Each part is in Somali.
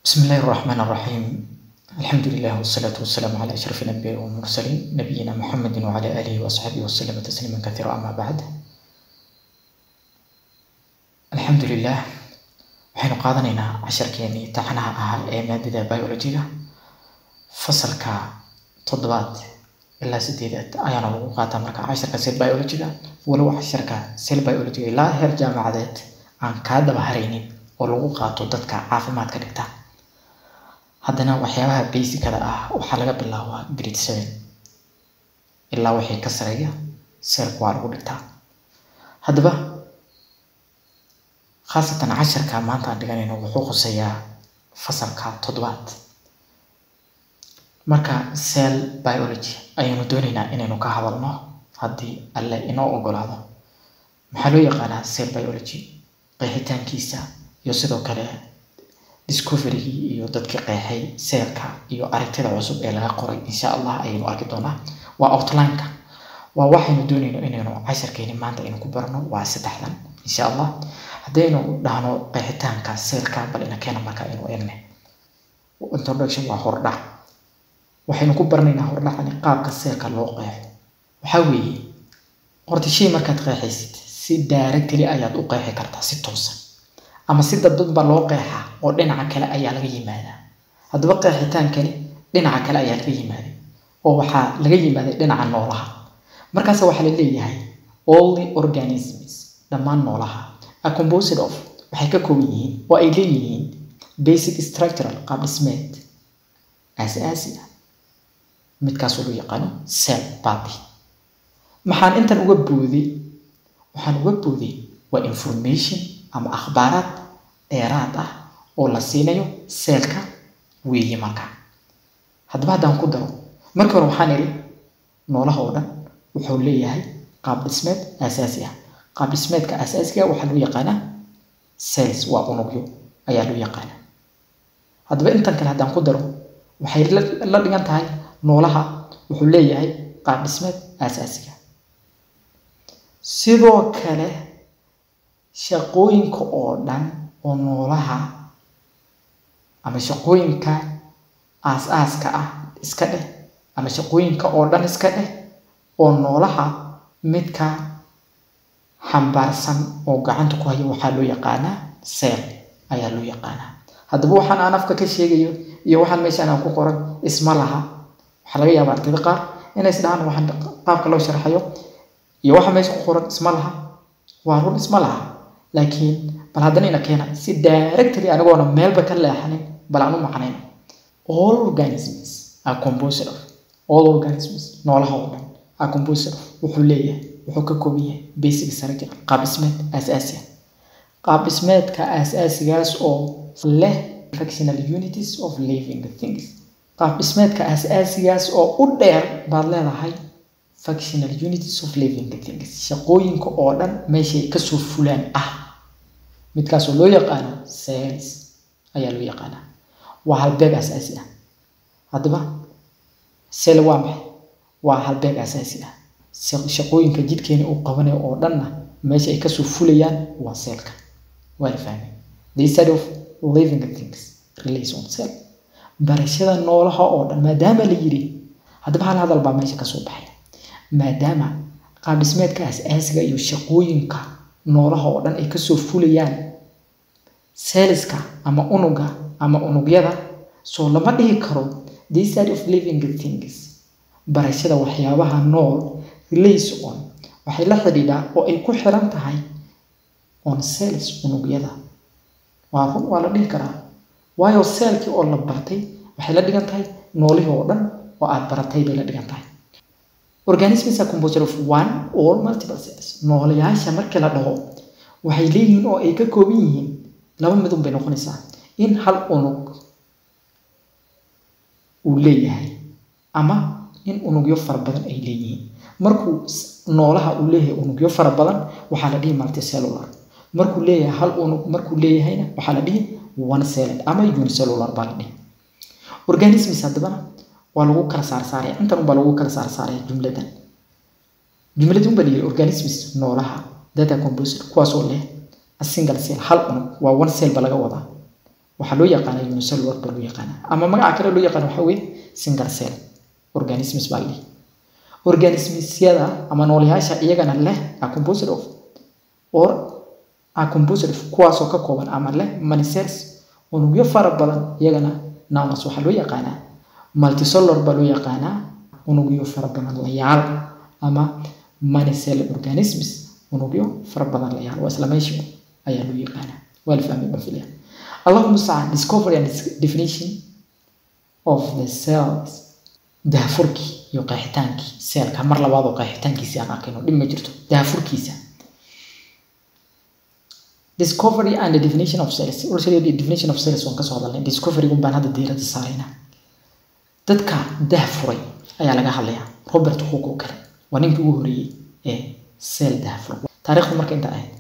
بسم الله الرحمن الرحيم الحمد لله والصلاة والسلام على أشرف الأنبياء والمرسلين نبينا محمد وعلى آله وصحبه وسلم تسليما كثيرا أما بعد الحمد لله waxaynu qaadanaynaa casharkeenii taxanaha ahaa ee maadada biologyga fasalka toddobaad ilaa sideedaad ayaana lagu qaataa marka casharka sel biologyga walow casharka sel biologyga ilaa heer jaamacadeed aan kaa daba haraynin oo lagu qaato dadka caafimaadka dhigta haddana waxyaabaha basicada ah waxaa laga bilaabaa grade seven ilaa wixii ka sareeya selka waa lagu dhigtaa haddaba khaasatan casharka maanta aan dhiganayno wuxuu khuseeyaa fasalka toddobaad marka cell biology ayaynu doonaynaa inaynu ka hadalno haddii alle inoo ogolaado maxaa loo yaqaanaa cell biology qeexitaankiisa iyo sidoo kale discoverygii iyo dadkii qeexay seelka iyo aragtida cusub ee laga qoray insha allah ayaynu arki doonaa waa outlineka waa waxaynu doonayno inaynu casharkeeni maanta aynu ku barno waa saddexdan insha allah haddaynu dhahno qeexitaanka seelka bal ina keena marka aynu eegne introduction waa hordhac waxaynu ku baranaynaa hordhacani qaabka seelka loo qeexo waxaa weeye horta shay markaad qeexaysid si directly ayaad u qeexi kartaa si toosan ama si dadbadba loo qeexaa oo dhinaca kale ayaa laga yimaadaa haddaba qeexitaankani dhinaca kale ayaa laga yimaaday oo waxaa laga yimaaday dhinaca noolaha markaas waxaa la leeyahay all the organisms dhammaan noolaha a composed of waxay ka kooban yihiin oo ay leeyihiin basic structural qaab dhismeed aas-aasi ah midkaasoo loo yaqaano cell body maxaan intan uga booday waxaan uga booday waa information ama akhbaaraad dheeraad ah oo la siinayo seelka weeye marka haddaba haddaan ku daro markii hore waxaan idhi noolaha oo dhan wuxuu leeyahay qaab dhismeed aasaasi ah qaab dhismeedka aasaasiga waxaa loo yaqaanaa cells waa unugyo ayaa loo yaqaanaa haddaba intan kale haddaan ku daro waxay la dhigan tahay noolaha wuxuu leeyahay qaab dhismeed aasaasiga sidoo kale shaqooyinka oo dhan oo noolaha ama shaqooyinka aas-aaska ah iska dheh ama shaqooyinka oo dhan iska dheh oo noolaha midka xambaarsan oo gacanta ku haya waxaa loo yaqaanaa seel ayaa loo yaqaanaa haddaba waxaan aan afka ka sheegayo iyo waxaan meeshaan aan ku qoran isma laha waxaa laga yaabaa ardayda qaar inay isdhahaan waxaan qaabka loo sharxayo iyo waxa meesha ku qoran isma laha waa run isma laha laakiin bal haddana ina keena si directly anigoona meelba ka leexanin bal aan u macnayn all organisms are composed of all organisms noolaha oo dhan are composed of wuxuu leeyahay wuxuu ka kooban yahay basic structure qaab dhismeed aasaasi ah qaab dhismeedka aasaasigaas oo leh functional unities of living things qaab dhismeedka aasaasigaas oo u dheer baad leedahay functional unities of living things shaqooyinka oo dhan meeshay kasoo fulaan ah midkaasoo loo yaqaano cells ayaa loo yaqaanaa waa halbeeg aasaasi ah haddaba cell waa maxay waa halbeeg aasaasi ah shaqooyinka jidhkeena uu qabanayo oo dhanna meesha ay kasoo fulayaan waa seelka waa la fahmay the study of living things relates on cell barashada noolaha oo dhan maadaama la yiri haddaba hal hadal baa meesha kasoo baxay maadaama qaab dhismeedka aas-aasiga iyo shaqooyinka noolaha oo dhan ay kasoo fulayaan seeliska ama unuga ama unugyada soo lama dhihi karo the study of living things barashada waxyaabaha nool relays on waxay la xidhiidhaa oo ay ku xiran tahay on cells unugyada waa run waa la dhihi karaa waayo seelkii oo la bartay waxay la dhigan tahay noolihii oo dhan oo aad baratay bay la dhigan tahay organisms are composed of one or multiple cells noolayaasha markii la dhaho waxay leeyihiin oo ay ka kooban yihiin laba midun bay noqonaysaa in hal unug uu leeyahay ama in unugyo fara badan ay leeyihiin markuu noolaha uu leeyahay unugyo fara badan waxaa la dhihi multicellular markuu leeyahay hal unug markuu leeyahayna waxaa la dhihi one celled ama unicellular baa la dhihi organisms haddabana waa lagu kala saarsaaraya intan unbaa lagu kala saarsaaraya jumladan jumladii unbaa layiri organisms noolaha data composite kuwaasoo leh a single cell hal unug waa one cell ba laga wadaa waxaa loo yaqaana unicellular baa loo yaqaana ama magaca kale loo yaqaana waxaa weye single cell organisms baa leh organismsyada ama noolayaasha iyagana leh a composed of or a composed of kuwaasoo ka kooban ama leh many cells unugyo fara badan iyagana nouns waxaa loo yaqaanaa multicellular baa loo yaqaanaa unugyo fara badan layaal ama many cell organisms unugyo fara badan layaal waa isla meesha ayaa loo yaqaanaa waa la fahmay baan filaya allahuma sacaan discovery and definition of the cells daafurkii iyo qeexitaankii seelka mar labaad oo qeexitaankiisi aan arkayno dhib ma jirto daafurkiisa discovery and the definition of cells already definition of cells waan kasoo hadalnay discoverygun baan hadda diiradda saaraynaa dadka daafuray ayaa laga hadlayaa robert hook oo kale waa ninkii ugu horeeyey ee seel daafur taariikhdu marka inta ahayd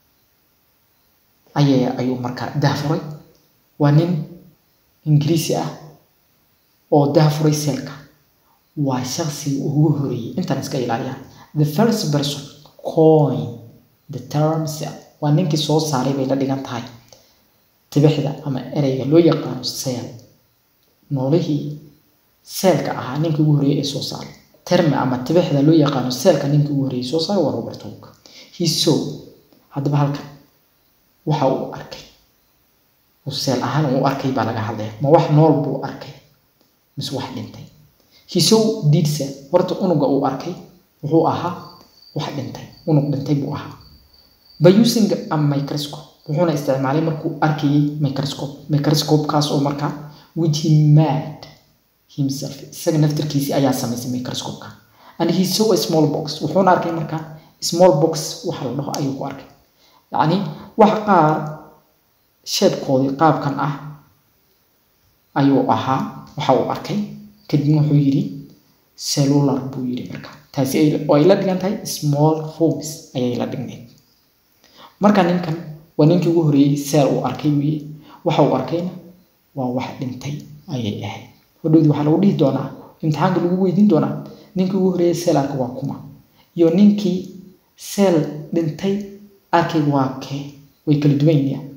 ayay ayuu marka daafuray waa nin ingiriisi ah oo daafuray seelka waa shaksiga ugu horeeyey intaan iska ilaaliyaa the first person coin the term cell waa ninkii soo saaray bay la dhigan tahay tibixda ama ereyga loo yaqaano seel noolihii seelka ahaa ninkii ugu horeeyey ee soo saaray terme ama tibixda loo yaqaano seelka ninkii ugu horeeyey soo saaray waa robert hook he saw haddaba halkan waxa uu arkay uu seel ahaan uu arkay baa laga hadlaya ma wax nool buu arkay mise wax dhintay he saw dead cell horta unuga uu arkay wuxuu ahaa wax dhintay unug dhintay buu ahaa by using a microscope wuxuuna isticmaalay markuu arkayay microscope microscope-kaas oo markaa which he made himself isaga naftirkiisii ayaa samaysay microscope-ka and he saw a small box wuxuuna arkay markaa small box waxa la dhaho ayuu ku arkay yacni wax qaar sheebkoodii qaabkan ah ayuu ahaa waxa uu arkay kadibna wuxuu yidhi cellular buu yidhi marka taasi oo ay la dhigan tahay small rooms ayay la dhignayd marka ninkan waa ninkii ugu horeeyey seel uu arkay wiye waxa uu arkayna waa wax dhintay ayay ahayd hodhowdii waxaa lagu dhihi doonaa imtixaanka lagu weydiin doonaa ninkii ugu horeeyey seel arka waa kuma iyo ninkii seel dhintay arkay waa kee way kala duwan yihiin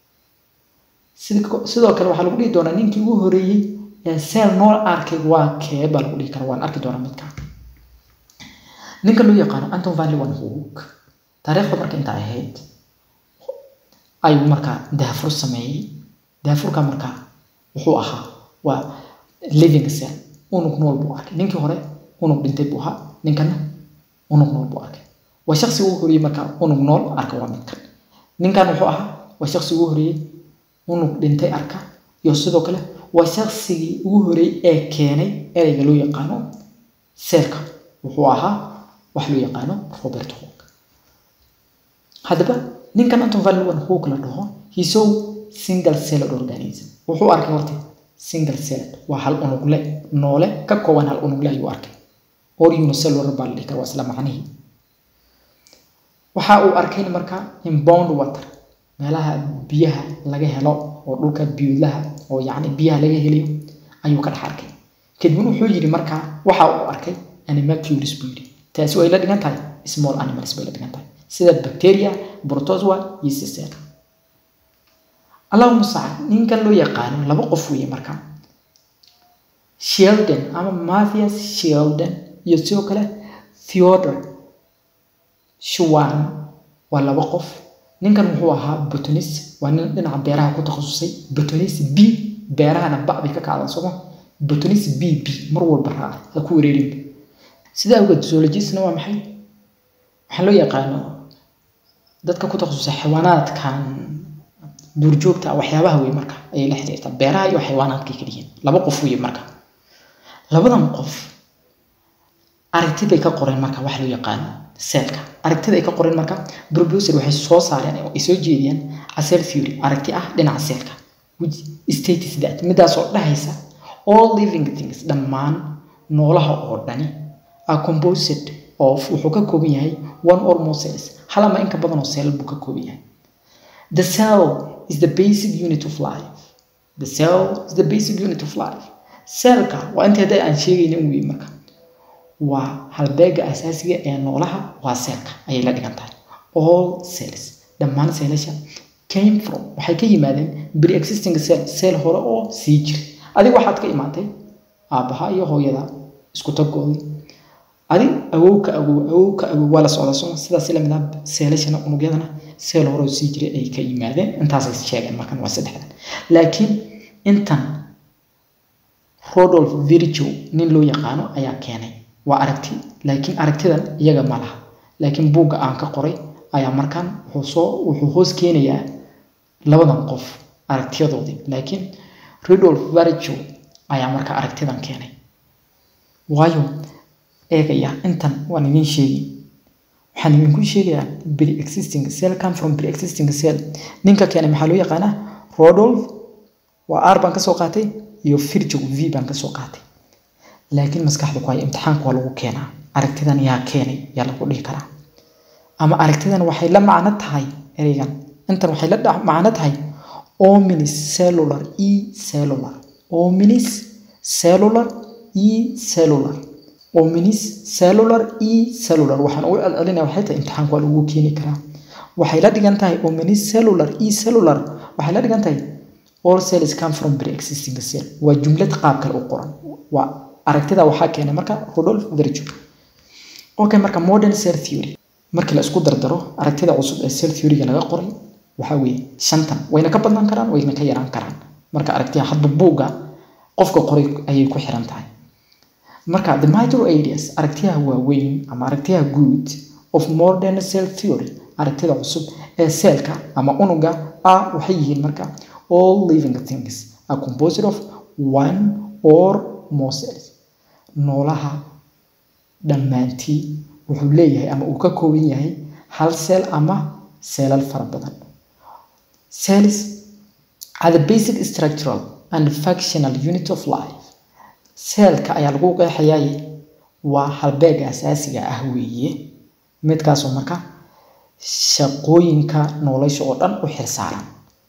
sidoo kale waxaa lagu dhihi doonaa ninkii ugu horeeyey ee seel nool arkay waa kee baa lagu dhihi karaa waan arki doonaa midka ninka loo yaqaano anton van leeuwenhoek taariikhda marka inta ahayd ayuu markaa daafur sameeyey daafurka markaa wuxuu ahaa waa living cell unug nool buu arkay ninkii hore unug dhintay buu ahaa ninkana unug nool buu arkay waa shaksi ugu horeeyey markaa unug nool arka waa midkan ninkan wuxuu ahaa waa shaksi ugu horeeyey unug dhintay arka iyo sidoo kale waa shaksigii ugu horeeyey ee keenay ereyga loo yaqaano seelka wuxuu ahaa wax loo yaqaano robert hook haddaba ninkan anton van leeuwenhoek la dhaho he saw single celled organism wuxuu arkay horta single celled waa hal unugle noole ka kooban hal unugle ayuu arkay or unicellular baa la dhihi kara waa isla macnihii waxa uu arkayna marka inbound water meelaha biyaha laga helo oo dhulka biyuudlaha oo yacni biyaha laga helayo ayuu ka dhex arkay kadibna wuxuu yidhi markaa waxa uu arkay animalcules buu yidhi taasi way la dhigan tahay small animals bay la dhigan tahay sida bacteria protozoa iyo sisel allahuma sacad ninkan loo yaqaano laba qof weeye marka sheldon ama mathias sheldon iyo sidoo kale theodore shuwan waa laba qof ninkan wuxuu ahaa botonis waa nin dhinaca beeraha ku takhasusay botonis b beerahana ba bay ka kacdaan sooma botonis b b mar walba raaca ha ku wareerin sidaa awgeed zoologisna waa maxay waxaa loo yaqaano dadka ku takhasusay xayawaanaadkan duurjoogta waxyaabaha wey marka ayay la xiriirtaa beeraha iyo xayawaanaadkay ka dhihiin laba qof wey marka labadan qof aragti bay ka qoreen marka wax loo yaqaano seelka aragtida ay ka qoreen marka professor waxay soo saareen ay soo jeediyeen cell theory aragti ah dhinaca seelka which states that midaasoo dhahaysa all living things dhammaan noolaha oo dhani are composed of wuxuu ka kooban yahay one or more cells hal ama in ka badan oo cell buu ka kooban yahay the cell is the basic unit of life the cell is the basic unit of life cellka waa inta hadda aan sheegaynin wey marka waa halbeega asaasiga ee noolaha waa seelka ayay la dhigan tahay all cells dhammaan seelasha came from waxay ka yimaadeen pre-existing cell cell hore oo sii jiray adiga waxaad ka imaatay aabbaha iyo hooyada isku tagoodii adig awowka awow awowka awow waa la socda soma sidaas lamid ah seelashana unugyadana seel hore oo sii jiray ay ka yimaadeen intaasay sheegeen markan waa saddexdan laakiin intan rodolf virgil nin loo yaqaano ayaa keenay waa aragti laakiin aragtidan iyaga ma laha laakiin buugga aan ka qoray ayaa markaan wuxuu soo wuxuu hoos keenayaa labadan qof aragtiyadoodii laakiin rodolf virgil ayaa markaa aragtidan keenay waayo eegaya intan waan idin sheegi waxaan idinku sheegayaa pre-existing cell come from pre-existing cell ninka keenay maxaa loo yaqaanaa rodolf waa r baan kasoo qaatay iyo virgil v baan kasoo qaatay laakiin maskaxda ku haya imtixaanka waa lagu keenaa aragtidan yaa keenay yaa lagu dhihi karaa ama aragtidan waxay la macno tahay ereygan intan waxay la macno tahay ominis cellular e cellular ominis cellular e cellular ominis cellular e cellular waxaan ugu celcelinaya waxay tahay imtixaanka waa lagu keeni karaa waxay la dhigan tahay ominis cellular e cellular waxay la dhigan tahay all cells come from pre-existing cell waa jumlad qaab kale u qoran waa aragtida waxaa keenay marka Rudolf Virchow okay marka modern cell theory markii la isku dardaro aragtida cusub ee cell theory-ga laga qoray waxaa weeye shantan wayna ka badnaan karaan wayna ka yaraan karaan marka aragtida hadba buugga qofka qoray ayay ku xiran tahay marka the major ideas aragtiyaha waaweyn ama aragtiyaha guud of modern cell theory aragtida cusub ee seelka ama unuga ah waxay yihiin marka all living things are composed of one or more cells noolaha dhammaantii wuxuu leeyahay ama uu ka kooban yahay hal seel ama seelal fara badan cells are the basic structural and functional unit of life seelka ayaa lagu qeexayay waa halbeega asaasiga ah weeye midkaasoo marka shaqooyinka nolosha oo dhan u xilsaaran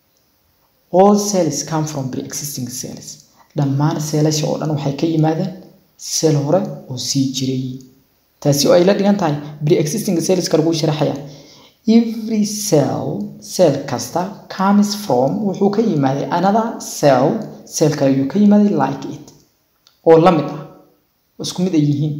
all cells come from pre-existing cells dhammaan seelasha oo dhan waxay ka yimaadeen seel hore oo sii jiray taasi oo ay la dhigan tahay pre-existing cellska lagu sharaxaya every cell cell kasta comes from wuxuu ka yimaaday another cell cell kale ayuu ka yimaaday like it oo la mid ah isku mid ay yihiin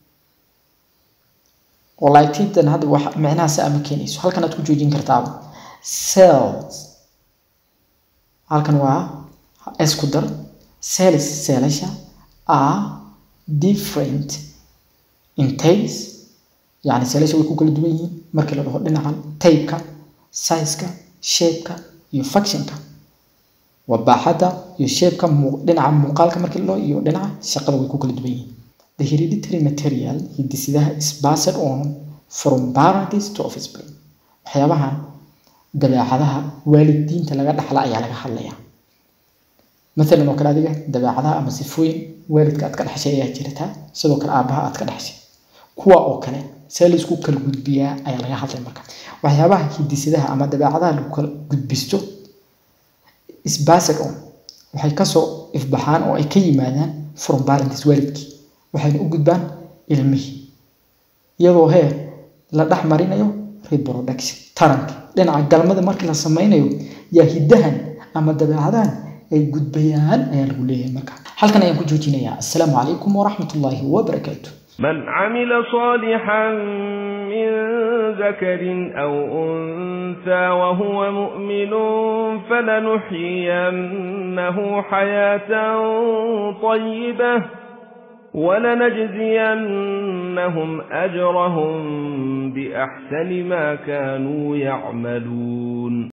oo like it hadda wax micnaha si ama keenayso halkan aad ku joojin kartaaba cells halkan waa isku dar cells seelasha are different in taste yani seelasha way ku kala duwan yihiin markii la dhaho dhinacan taybka sizeka shapeka iyo functionka waa baaxadda iyo shapeka dhinaca muuqaalka markii la dhaho iyo dhinaca shaqada way ku kala duwan yihiin the hereditary material hidisidaha is passed on from parents to offspring waxyaabahan dabeecadaha waalidiinta laga dhaxla ayaa laga hadlayaa maalan oo kale adiga dabeecadaha ama sifooyin waalidka aad ka dhexshay ayaa jirtaa sidoo kale aabbaha aad ka dhexshay kuwa oo kale see laysku kala gudbiyaa ayaa laga hadlay marka waxyaabaha hidisidaha ama dabeecadaha lagu kala gudbisto isbased on waxay kasoo ifbaxaan oo ay ka yimaadaan from parents waalidkii waxayna u gudbaan ilmihii iyadoo hee la dhex marinayo reproduction taranka dhinaca galmada markii la sameynayo yaa hiddahan ama dabeecadahan ay gudbayaan ayaa lagu leeyahay marka halkan ayaan ku joojinayaa assalaamu calaykum waraxmat ullaahi wabarakaatu من عمل صالحا من ذكر أو أنثى وهو مؤمن فلنحيينه حياة طيبة ولنجزينهم أجرهم بأحسن ما كانوا يعملون